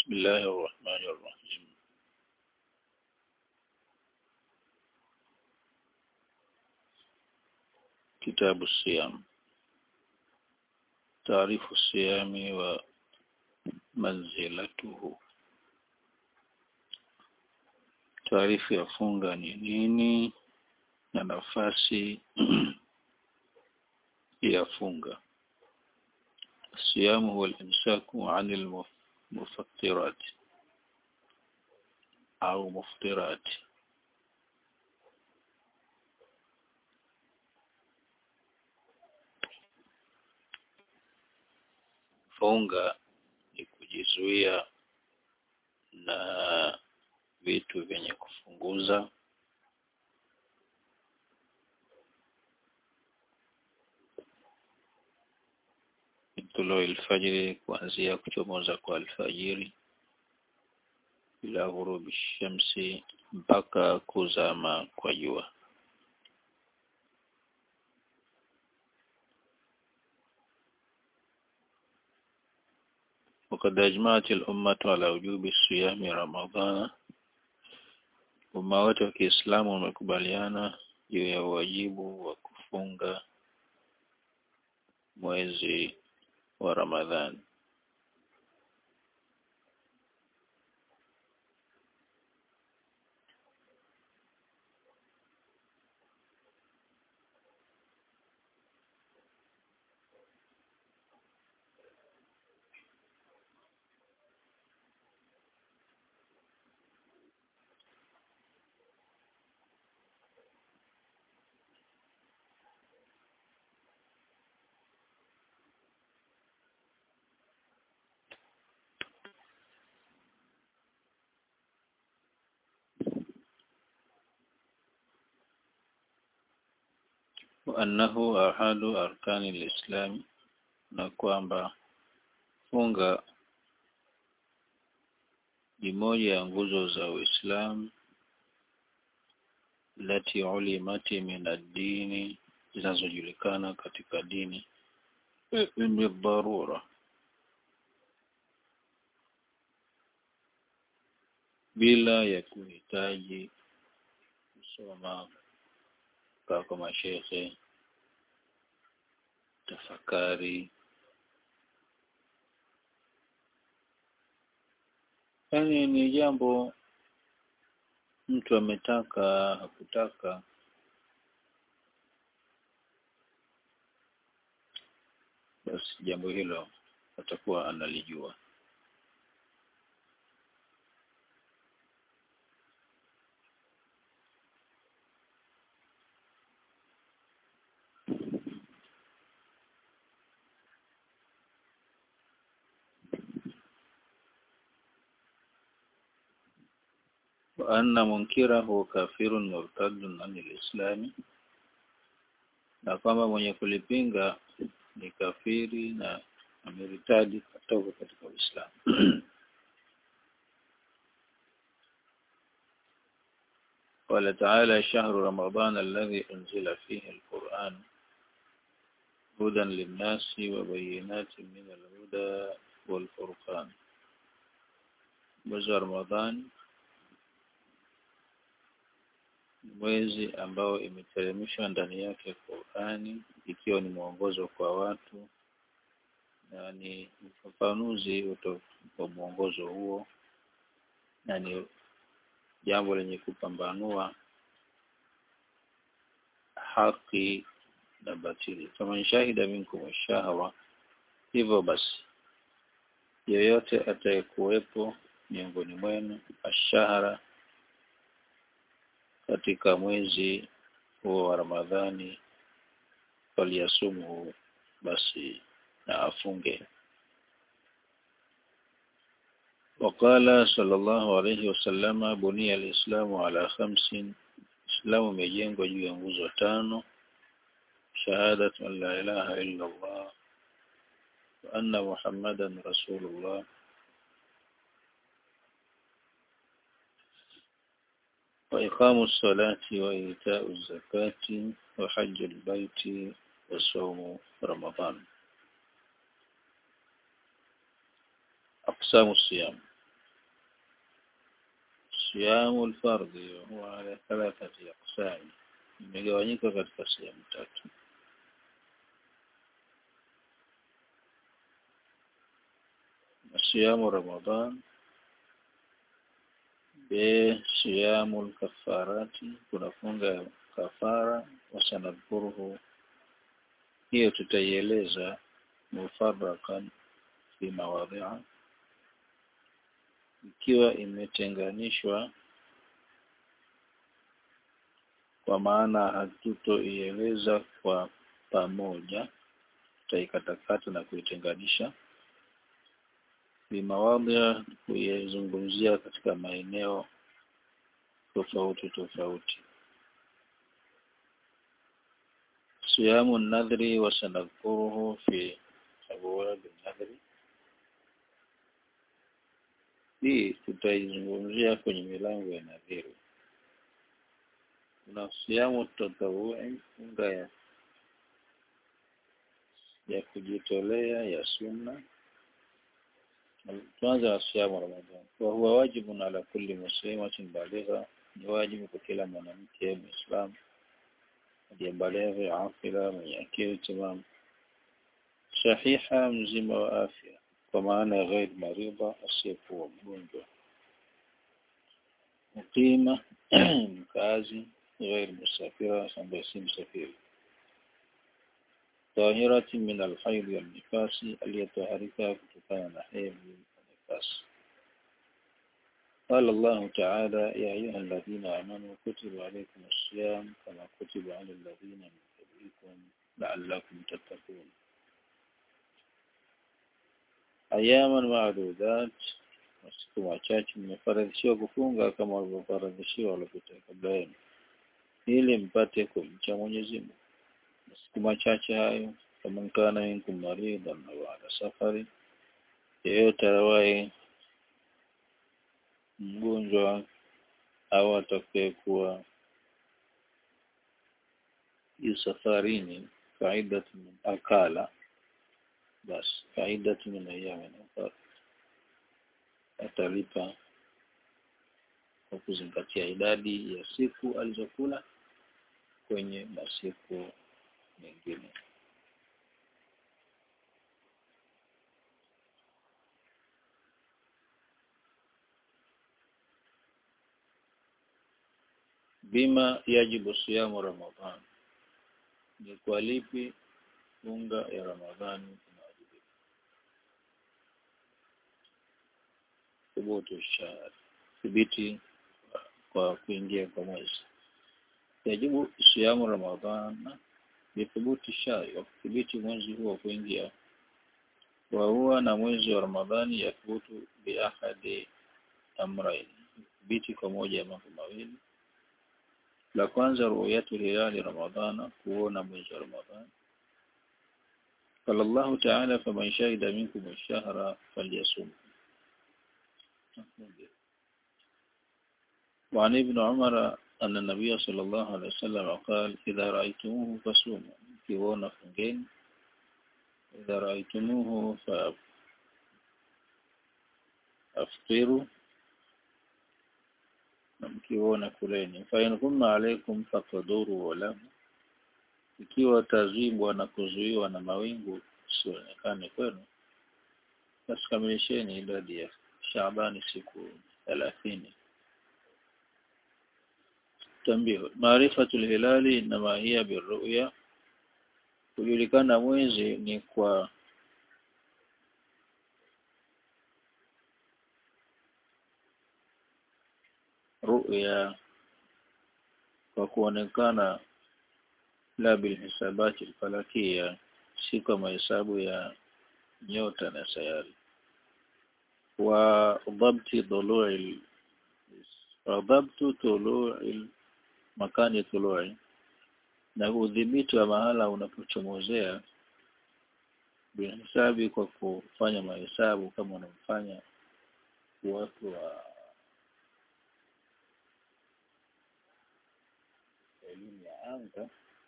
بسم الله الرحمن الرحيم كتاب الصيام تعريف الصيام ومنزلته taarifu ya funga ni nini na nafasi ya funga الصيام هو الإمساك عن المفطرات أو مفطرات funga ni kujizuia na vitu vyenye kufunguza tulu alfajiri kuanzia kuchomoza kwa alfajiri ila ghurubi shamsi mpaka kuzama kwa jua وقد أجمعت الأمة على وجوب الصيام رمضان umma wote wa Kiislamu wamekubaliana juu ya wajibu wa kufunga mwezi wa Ramadhani. وأنه أحد أركان الإسلام na kwamba funga ni moja ya nguzo za Uislamu lati ulimati min ad-dini zinazojulikana katika dini ni dharura bila ya kuhitaji kusoma kwa mashekhe tafakari yaani ni jambo mtu ametaka hakutaka basi jambo hilo atakuwa analijua وأن منكره كافر مرتد عن الإسلام na kwamba mwenye kulipinga ni kafiri na ameritadi kutoka katika Uislamu قال تعالى شهر رمضان الذي أنزل فيه القرآن هدى للناس وبينات من الهدى والفرقان mwezi wa Ramadhani mwezi ambao imeteremshwa ndani yake Qur'ani ikiwa ni mwongozo kwa watu na ni ufafanuzi wa mwongozo huo na ni jambo lenye kupambanua haki na batili kama shahida minkum shahwa hivyo basi yeyote atayekuwepo miongoni mwenu ashahara katika mwezi huo wa Ramadhani faliyasumu basi na afunge وقال صلى الله عليه وسلم بني الإسلام على خمس إسلام umejengwa juu ya nguzo tano shahadatu an la ilaha illa Allah wa anna Muhammadan rasulullah وإقام الصلاة وإيتاء الزكاة وحج البيت وصوم رمضان أقسام الصيام siyamu alfardhi huwa ala thalathati aqsam imegawanyika katika sehemu tatu siyamu ramadhan b siyamu alkafarati kunafunga kafara wasanadhuruhu hiyo tutaieleza mufarakan fi mawadhi'a ikiwa imetenganishwa kwa maana hatutoieleza kwa pamoja tutaikatakata na kuitenganisha bimawadhi kuizungumzia katika maeneo tofauti tofauti siyamu nadhri wa sanadhuruhu fi abwab nadhri hii tutaizungumzia kwenye milango ya nadhiri kuna siyamu tatawui funga ya ya kujitolea ya sunna tuanze na siyamu ramadhani wa huwa wajibun ala kulli muslimatin baligha ni wajibu kwa kila mwanamke muislamu aliyebalighi afila mwenye akili timamu sahiha mzima wa afya kwa maana ya ghair maridha asiyekuwa mgonjwa mukima mkazi ghair musafira ambaye si msafiri tahirati min alhaid wal nifasi aliyetaharika kutokana na hedhi na nifasi قال الله تعالى يا أيها الذين آمنوا كتب عليكم الصيام كما كتب على الذين من قبلكم لعلكم تتقون أياما معدودات masiku machache mmefaradhishiwa kufunga kama walivyofaradhishiwa waliopita kabla yenu ili mpate kumcha Mwenyezi Mungu masiku machache hayo kama kana minkum maridan au ala safari yeyote awaye mgonjwa au atakayekuwa yu safarini faidatu min akala basi faidatu min ayyamin ukhra atalipa kwa kuzingatia idadi ya siku alizokula kwenye masiku mengine bima yajibu siyamu ramadhan ni kwa lipi funga ya ramadhani inawajibika thubutu shahr thibiti kwa kuingia kwa mwezi yajibu siyamu ramadhan bithubuti shahr wa kudhibiti mwezi huo kuingia wa huwa na mwezi wa ramadhani yathubutu biahadi amrain thibiti kwa moja ya mambo mawili la kwanza ru'yatu hilali ramadhana kuona mwezi wa ramadhani قال الله تعالى فمن شهد منكم الشهر فليصوم وعن ابن عمر أن النبي صلى الله عليه وسلم قال إذا رأيتموه فصوموا كيونا فنجين إذا رأيتموه فأفطروا mkiona kuleni fa in kunna alaikum faqduru wala ikiwa tazibwa na kuzuiwa na mawingu sionekane kwenu basi kamilisheni idadi ya Shaabani siku thelathini tambio maarifatul hilali inama hiya birru'ya kujulikana mwezi ni kwa ru'ya kwa kuonekana la bilhisabati alfalakia si kwa mahesabu ya nyota na sayari wa dhabti dhulu'i wa dhabtu tulu'i makani tulu'i na udhibiti wa mahala unapochomozea bihisabi kwa kufanya mahesabu kama unamfanya watu wa elimu ya anga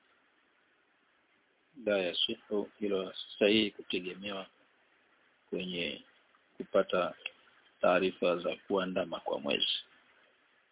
la yasihu hilo sahihi kutegemewa kwenye kupata taarifa za kuandama kwa mwezi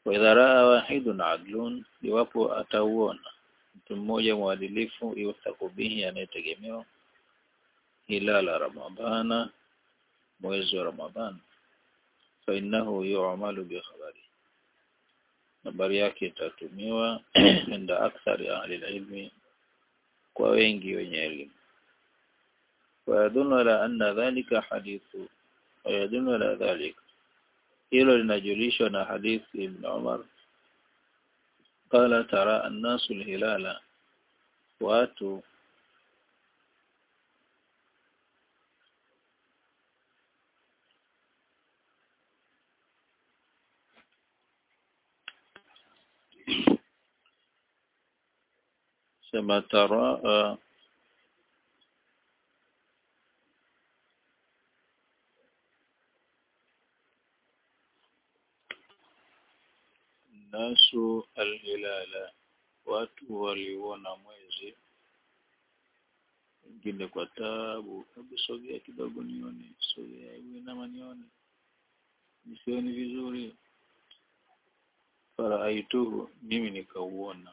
wa idha raa wahidun adlun iwapo atauona mtu mmoja mwadilifu yuthaku bihi anayetegemewa hilala ramadhana mwezi wa ramadhana fa innahu yu'malu bi khabari habari yake itatumiwa inda akthari ahli ilmi kwa wengi wenye elimu ويدل على أن ذلك حديث ويدل على ذلك hilo linajulishwa na hadithi ibn Umar qala tara an-nasu al-hilala watu sema tara uh, nasu alhilala watu waliona mwezi wengine kwa tabu hebu sogea kidogo nione sogea hebu inama nione nisioni vizuri faraaituhu mimi nikauona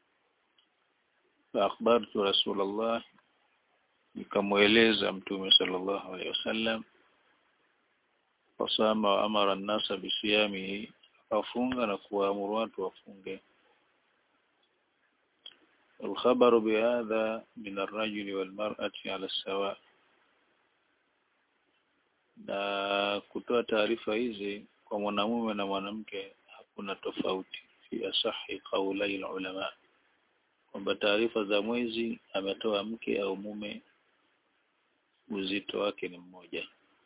faakhbartu rasulallah nikamweleza mtume sallallahu alaihi wasallam fasama wa amara an-nasa bisiyamihi afunga na kuwaamuru watu wafunge الخبر بهذا من الرجل والمرأة على السواء na kutoa taarifa hizi kwa mwanamume na mwanamke hakuna tofauti fi asahi qaulai ulama kwamba taarifa za mwezi ametoa mke au mume uzito wake ni mmoja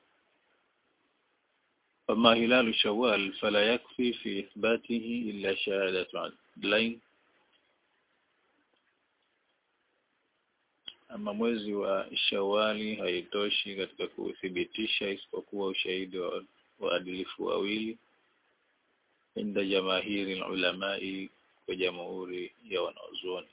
فما هلال شوال فلا يكفي في إثباته إلا شهادة عدلين ama mwezi wa Shawali haitoshi katika kuthibitisha isipokuwa ushahidi wa waadilifu wawili inda jamahiri ulamai kwa jamhuri ya wanazuoni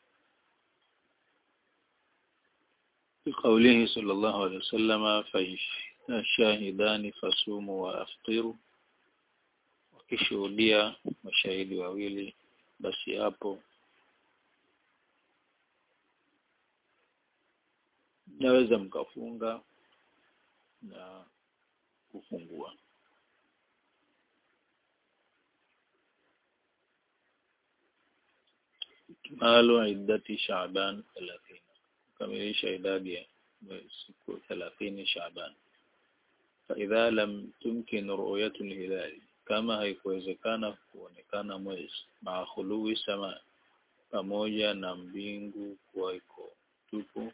بقوله صلى الله عليه وسلم shahidani fasumu wa aftiru wakishuhudia mashahidi wawili basi hapo naweza mkafunga na kufungua malu iddati Shaaban 30 kukamilisha idadi ya siku 30 Shaaban فإذا لم تمكن رؤية الهلال kama haikuwezekana kuonekana mwezi maa khuluwi sama pamoja na mbingu kuwa iko tupu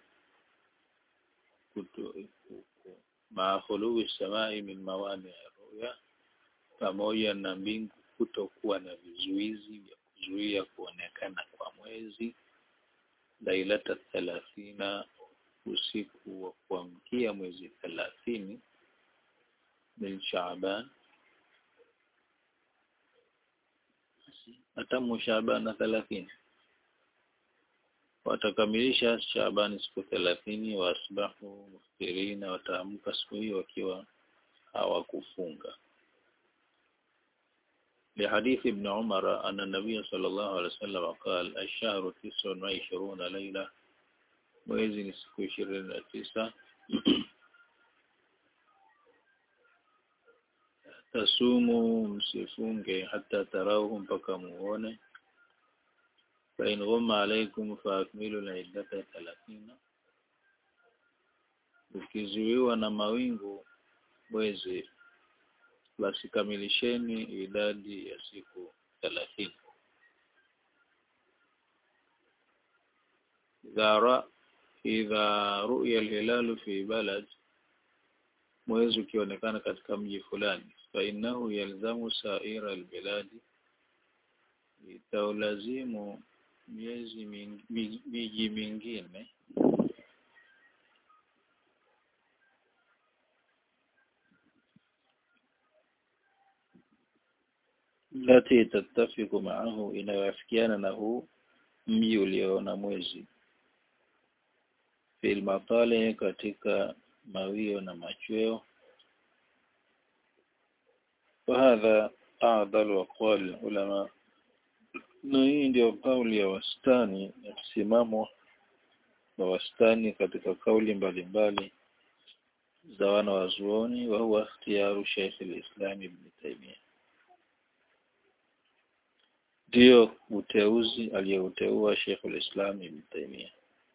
maa khuluwi samai min mawani ya ruya pamoja na mbingu kutokuwa na vizuizi vya kuzuia kuonekana kwa mwezi lailata thalathina usiku wa kuamkia mwezi thelathini min Shaaban atamu Shaaban na thelathini watakamilisha Shaaban siku thelathini waasbahu muftirina wataamka siku hiyo wakiwa hawakufunga لحديث ابن عمر أن النبي صلى الله عليه وسلم قال الشهر تسع وعشرون ليلة mwezi ni siku ishirini na tisa tasumu msifunge hata tarauhu mpaka muone fain ghumma alaikum faakmilu liddata thalathina ukizuiwa na mawingu mwezi basi kamilisheni idadi ya siku thelathini idha ru'ya alhilalu fi balad mwezi ukionekana katika mji fulani fainahu yalzamu saira albiladi itaulazimu miezi miji mingine lati tattafiku maahu inayoafikiana na huu mji ulioona mwezi fil matale katika mawio na machweo وهذا a'dal aqwal ulama na hii ndio kauli ya wastani ya msimamo wa wastani katika kauli mbalimbali za wana wazuoni wa huwa ikhtiyaru Sheikh al-Islam Ibn Taymiyyah ndio uteuzi aliyouteua Sheikh al-Islam Ibn Taymiyyah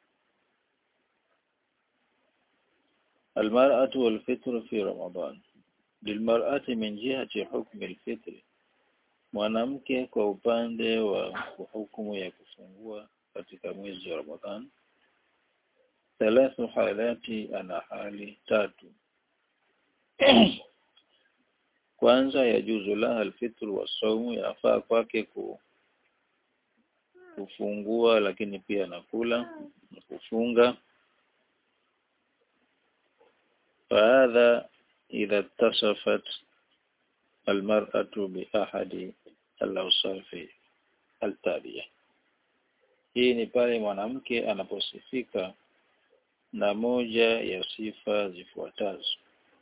المرأة والفطر في رمضان للمرأة من جهة حكم الفطر mwanamke kwa upande wa hukumu ya kufungua katika mwezi wa Ramadhan thalathu halati ana hali tatu kwanza yajuzu laha alfitr wa saumu yafaa kwake ku kufungua lakini pia nakula na kufunga فهذا إذا اتصفت المرأة بأحد الأوصاف التالية hii ni pale mwanamke anaposifika na moja ya sifa zifuatazo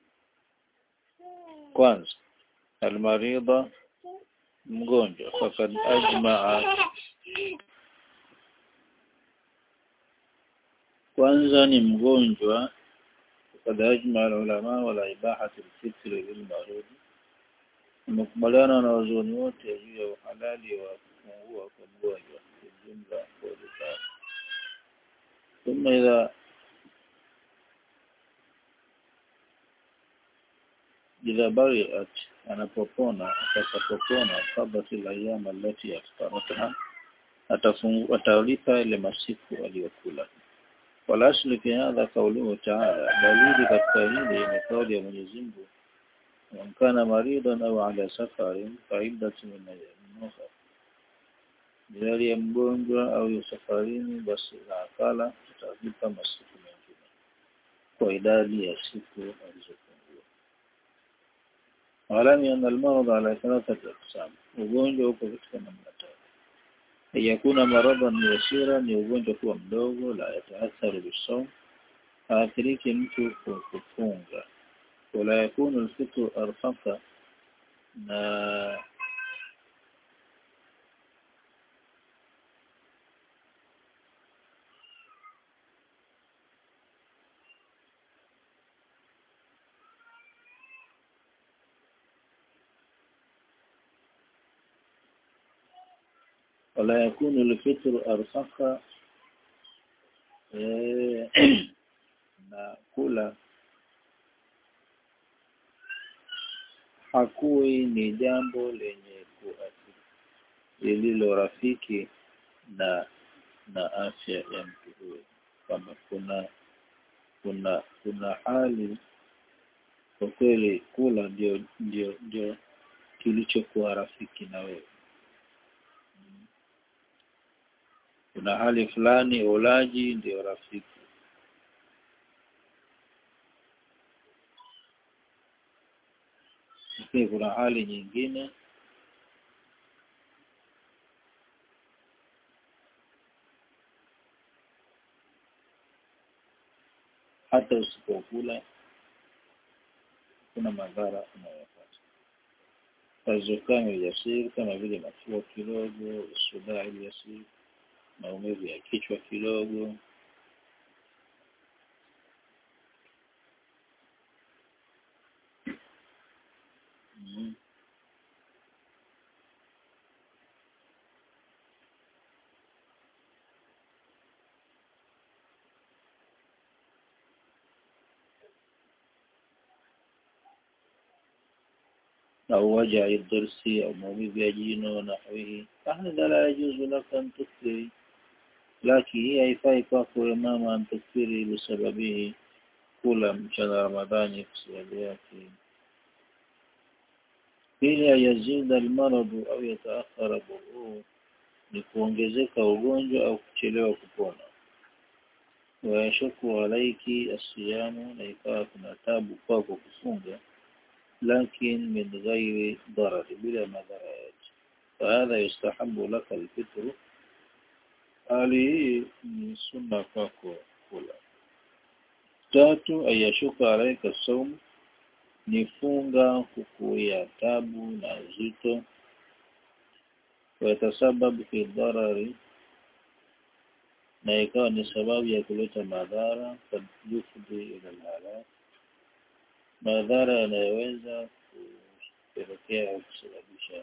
kwanza almaridha mgonjwa fakad ajmaa kwanza ni mgonjwa fakad ajmaa ulama wala ibahati alfitri lilmarudi Wamekubaliana na wazuoni wote juu ya uhalali wa kufungua kwa mgonjwa kwa jumla kwa dukani. Thumma idha idha bariat anapopona atakapopona kabati la yama allati yaftarataha atafungu atalipa ile masiku aliyokula wala asli fi hadha qawluhu ta'ala dalili katika hili ni kauli ya Mwenyezi Mungu وإن كان مريضا أو على سفر فعدة من أيام أخرى Jali ya mgonjwa au yu safarini basi na akala tutalipa masiku mengine kwa idadi ya siku alizofungua. Walami anna almarad ala thalathati aqsam, ugonjwa uko katika namna tatu. Yakuna maradan yasira, ni ugonjwa kuwa mdogo, la yataatharu bisawm, haathiriki mtu kwa kufunga ولا يكون الفطر أرخص na ولا يكون الفطر أرخص na kula hakuwi ni jambo lenye kuathiri lililo rafiki na na afya ya mtu huyo kwamba kuna kuna kuna hali kwa kweli kula ndio ndio ndio kilichokuwa rafiki na wewe kuna hali fulani ulaji ndio rafiki lakini kuna hali nyingine hata usipokula kuna madhara unayopata fazukame yasiri kama vile mafua kidogo usudai yasiri maumivu ya kichwa kidogo mm. أو وجع الضرس أو مومي بيجينو نحوه فهذا لا يجوز لك أن تكفري لكن هي haifai kwako wewe mama an tukfiri bisababihi kula mchana Ramadhani kwa sababu yake pili yazida almaradu au yataakhara buruu ni kuongezeka ugonjwa au kuchelewa kupona wayashuku alaiki asiyamu na ikawa kuna tabu kwako kufunga لكن من غير ضرر بلا مضرات فهذا يستحب لك الفطر هذه من سنة kwako kula tatu ayashuka alaika saum ni funga kukuia tabu na uzito wayatasababu fi dharari na ikawa ni sababu ya kuleta madhara kad yufdi ila alhalak madhara yanayoweza kupelekea au kusababisha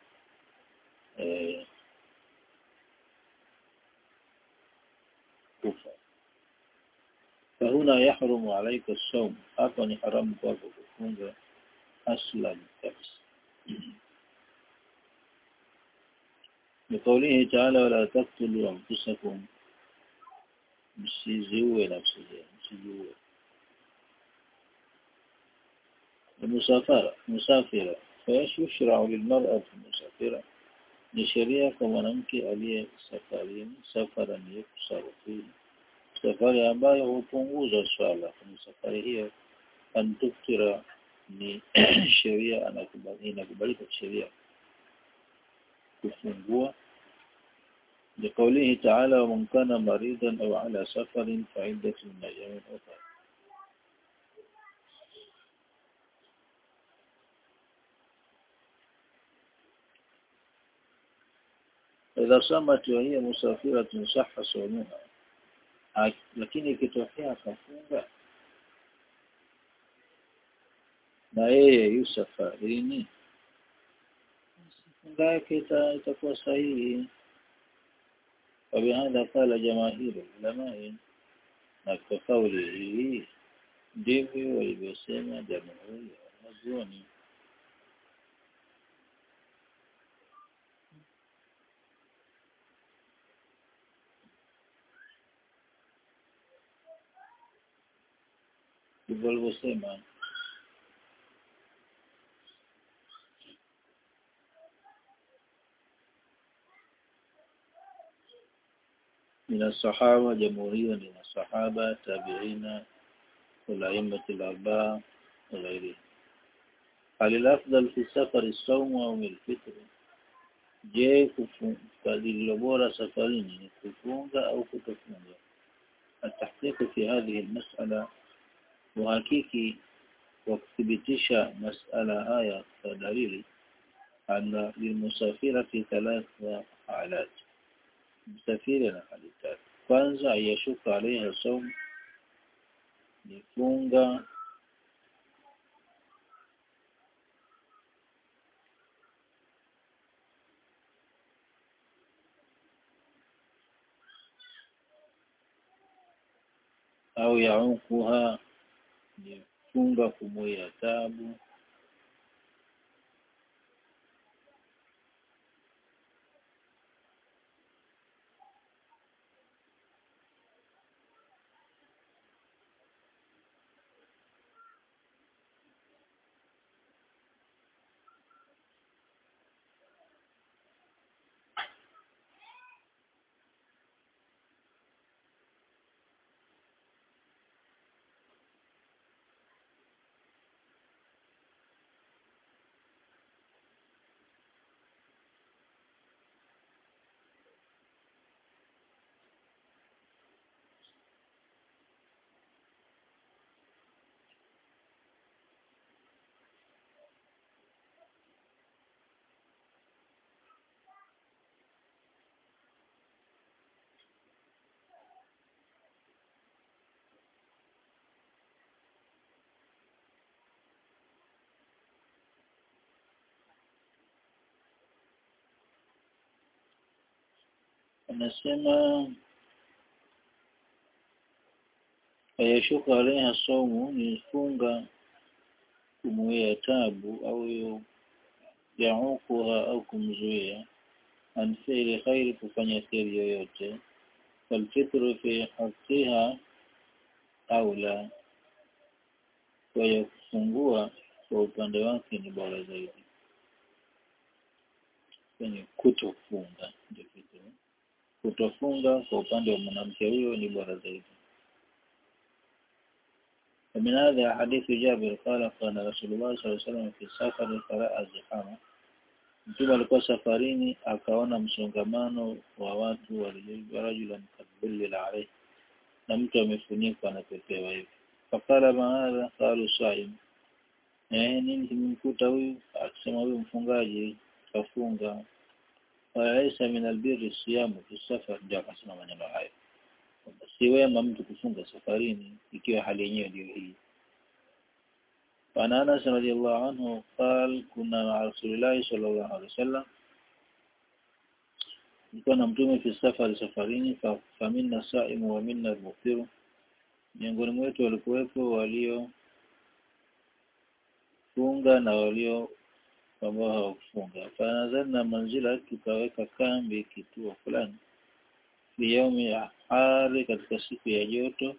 eh, kufa فهنا يحرم عليك الصوم hapa ni haramu kwako kufunga aslan kabisa لقوله تعالى ولا تقتلوا أنفسكم msiziue nafsi zenu msijiue المسافرة مسافرة فايش يشرع للمرأة المسافرة ni sheria kwa mwanamke aliye safarini safara ni kusafiri fihi safari ambayo hupunguza swala kwenye safari hiyo antuktira ni sheria inakubalika sheria kufungua لقوله تعالى ومن كان مريضا أو على سفر فعدة من أيام أخرى إذا صامت وهي مسافرة صح صومها lakini ikitokea akafunga na yeye yu safarini funga yake itakuwa sahihi وبهذا قال جماهير العلماء na kwa kauli hii ndivyo walivyosema jamhuri ya wanazuoni ndivyo walivyosema من الصحابة جمهورية من الصحابة تابعين والأئمة الأربعة وغيرهم هل الأفضل في السفر الصوم أو الفطر je lililo bora safarini ni kufunga au kutofunga التحقيق في هذه المسألة uhakiki wa kuthibitisha masala haya kwa dalili anna lilmusafirati thalatha halat msafiri na hali tatu kwanza ayashuka alaiha saum ni funga au yaukuha ni funga kumwia tabu anasema ayashuka alaiha saumu ni funga kumuia tabu au yaukuha au kumzuia an fi'li khairi kufanya kheri yoyote falfitru fi haqiha au la kwa ya kufungua kwa upande wake ni bora zaidi kwenye kutofunga ndio kitu kutofunga kwa upande wa mwanamke huyo ni bora zaidi ومن هذا حديث جابر قال قال رسول الله صلى الله عليه وسلم في سفر فراى زحاما mtume alikuwa safarini akaona msongamano wa watu warajulan kadhulil alayhi na mtu amefunikwa na pepewa hivi fakala maadha qalu saim eh nini kimemkuta huyu akisema huyu mfungaji kafunga walaisa min albirri siyamu fi safar ndio akasema maneno hayo si wema mtu kufunga safarini ikiwa hali yenyewe ndio hii وعن أنس رضي الله عنه قال كنا مع رسول الله صلى الله عليه وسلم nilikuwa na mtume fi safari safarini fa, faminna saimu wa minna almuftiru miongoni mwetu walikuwepo walio funga na walio ambao hawakufunga fanazalna manzila tukaweka kambi kituo fulani fi yaumi ya hari katika siku ya joto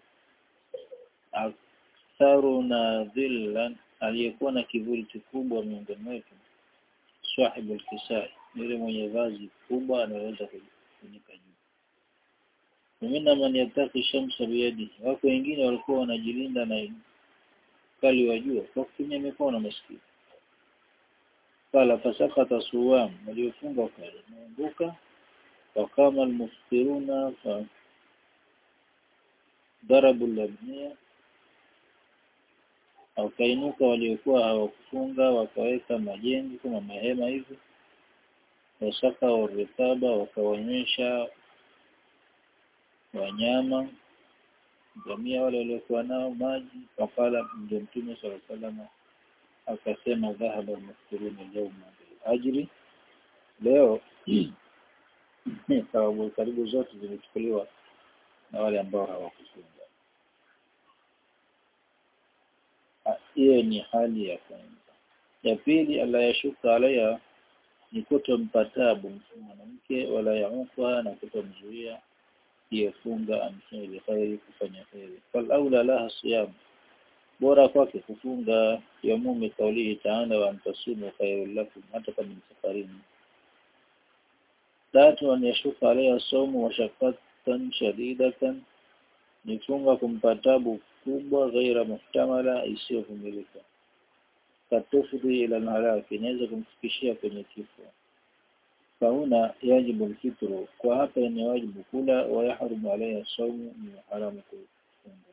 aktharu na dhillan aliyekuwa na kivuli kikubwa miongoni mwetu sahibu alkisai yule mwenye vazi kubwa anaweza kufunika juu Wamina man yataki shamsa biyadi wako wengine walikuwa wanajilinda na kali wa jua kwa kutumia mikono maskini qala fasakata suwam waliofunga wakaanguka wakama almuftiruna fa darabu labnia wakainuka waliokuwa hawakufunga wakaweka majengo kama mahema hivi wasaka warikaba wakawanywesha wanyama jamia wale waliokuwa nao maji wakala ndio mtume sala salama akasema dhahaba almustiruna yawma ajri leo sababu karibu zote zimechukuliwa na wale ambao hawakufunga hiyo ni hali ya kwanza ya pili ala yashuka alaya ni kutompa tabu mwanamke wala yaukwa na kutomzuia iyefunga amfanye bikhairi kufanya kheri fal aula laha siyam bora kwake kufunga yamumi kaulihi taala wa antasumu khairul lakum hata kama ni safarini tatu an yashuka alaiha saumu wa shaqatan shadidatan ni funga kumpa tabu kubwa ghaira muhtamala isiyovumilika katufudhi ila alhalaki inaweza kumfikishia kwenye kifo fauna yajibu alfitru kwa hapa ni wajibu kula wa yahrumu alayha saumu ni haramu kufunga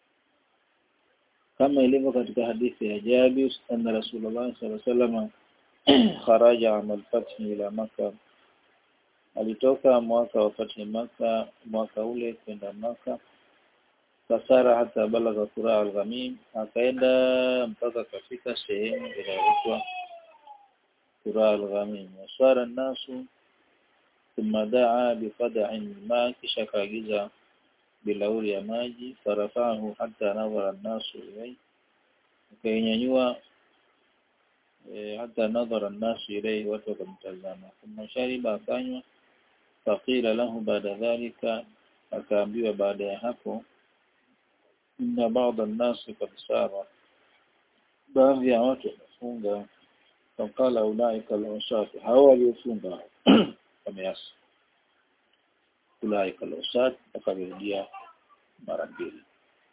kama ilivyo katika hadithi ya Jabir anna Rasulullah sallallahu alaihi wasallam kharaja amal fath ila Makkah alitoka mwaka wa fathi Makkah mwaka ule kwenda Makkah fasara hata balagha qura al-ghamim akaenda mpaka kafika sehemu inayoitwa qura al-ghamim wasara nasu thumma daa biqada'in ma kisha kaagiza bilauri ya maji farafahu hata nadhara nasu ilay akainyanyua e, hata nadhara nasu ilay watu wakamtazama thumma shariba akanywa faqila lahu baada dhalika akaambiwa baada ya hapo inna ba'dha an-nas qad sara baadhi ya watu wamefunga faqala ulaika al-usat hawa waliofunga wameasi ulaika al-usat akarudia mara mbili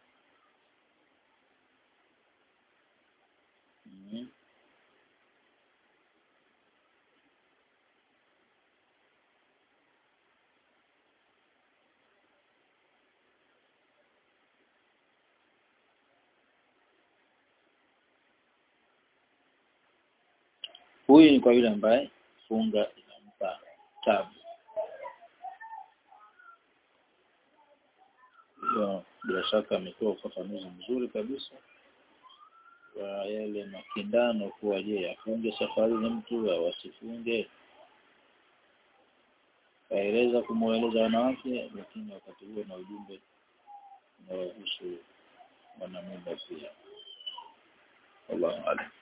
mm. Huyu ni kwa yule ambaye funga inampa tabu. Hiyo bila shaka ametoa ufafanuzi mzuri kabisa wa yale makindano kuwa je afunge safari ni mtu au asifunge. Kaeleza kumweleza wanawake lakini wakati huo na ujumbe unaohusu wanamume pia. Allahu a'lam.